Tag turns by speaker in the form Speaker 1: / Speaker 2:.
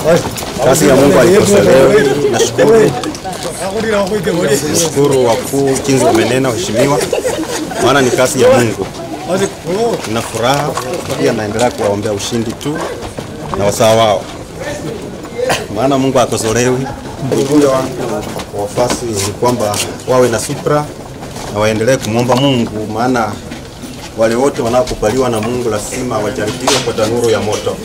Speaker 1: Kazi ya Mungu haikosolewi. Nashukuru, nashukuru wakuu jinsi wamenena, waheshimiwa, maana ni kazi ya Mungu. Nina furaha pia, naendelea kuwaombea ushindi tu na wasaa wao, maana Mungu hakosolewi. Ujumbe wangu kwa wafuasi ni kwamba wawe na supra na waendelee kumwomba Mungu, maana wale wote wanaokubaliwa na Mungu lazima wajaribiwe kwa tanuru ya moto.